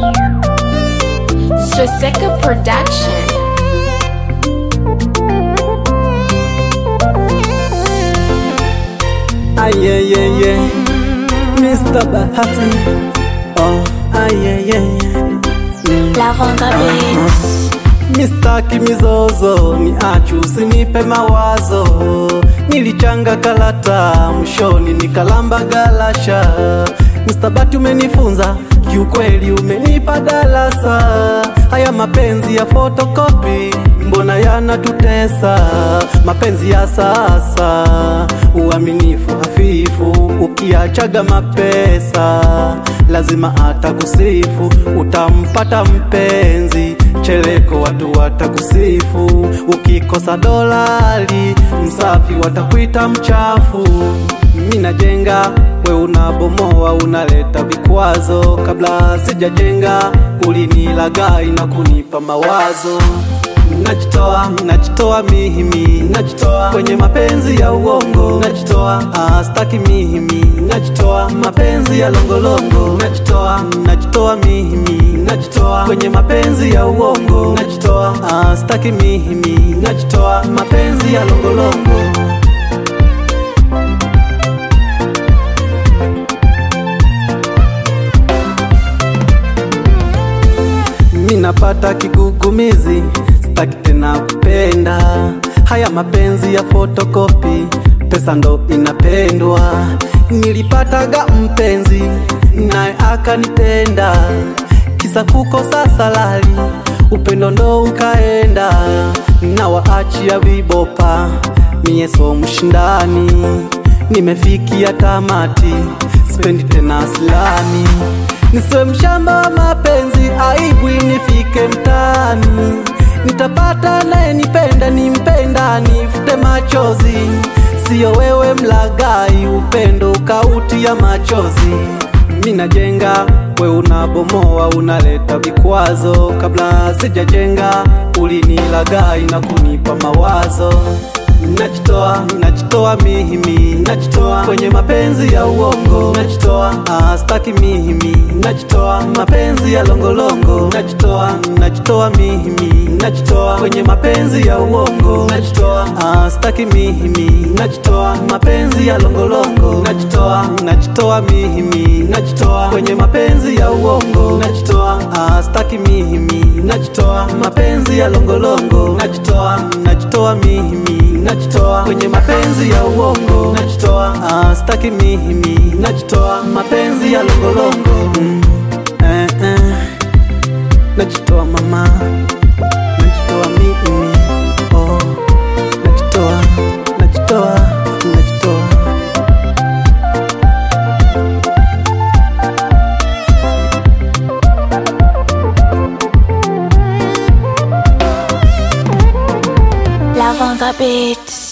Swastika Production. Ayeyeye, Mr. Bahati. Oh, ayeyeye. Lavanda Beats. Mistaki mizozo, ni achu usinipe mawazo. Nilichanga kalata mwishoni nikalamba galasha. Mr. Bahati umenifunza kiukweli, umenipa darasa. Haya mapenzi ya fotokopi mbona yanatutesa? Mapenzi ya sasa, uaminifu hafifu, ukiachaga mapesa lazima atakusifu, utampata mpenzi cheleko, watu watakusifu. Ukikosa dolari, msafi watakuita mchafu. Mimi najenga, we unabomoa, unaleta vikwazo. Kabla sijajenga, ulinilagai na kunipa mawazo Najitoa, najitoa mihimi, najitoa kwenye mapenzi ya uongo, najitoa ah, staki mihimi, najitoa mapenzi ya longolongo, najitoa, najitoa mihimi, najitoa kwenye mapenzi ya uongo, najitoa ah, staki mihimi, najitoa mapenzi ya longolongo. Minapata kigugumizi, staki tena kupenda haya mapenzi ya fotokopi, pesa ndo inapendwa. Nilipataga mpenzi naye akanitenda, kisa kukosa salari, upendo ndo ukaenda, na waachia vibopa, mie so mshindani, nimefikia tamati, sipendi tena silani Nisiwe mshamba wa mapenzi, aibu nifike mtaani. Nitapata naye nipenda, nimpenda, nifute machozi. Siyo wewe mlagai, upendo ukauti ya machozi. Mimi najenga, we unabomoa, unaleta vikwazo. Kabla sijajenga, ulinilagai na kunipa mawazo Najitoa, najitoa mihimi, najitoa kwenye mapenzi ya uongo, najitoa ah, staki mihimi, najitoa mapenzi ya longolongo, najitoa, najitoa mihimi, najitoa kwenye mapenzi ya uongo, najitoa ah, staki mihimi, najitoa mapenzi ya longolongo, najitoa, najitoa mihimi, najitoa kwenye mapenzi ya uongo, najitoa ah, staki mihimi, najitoa mapenzi ya longolongo, najitoa, najitoa mihimi najitoa kwenye mapenzi ya uongo, najitoa ah, staki mihimi, najitoa mapenzi ya longolongo mm, eh, eh. Najitoa mama, najitoa mihimi, oh, najitoa, najitoa, najitoa Lavanda Beats.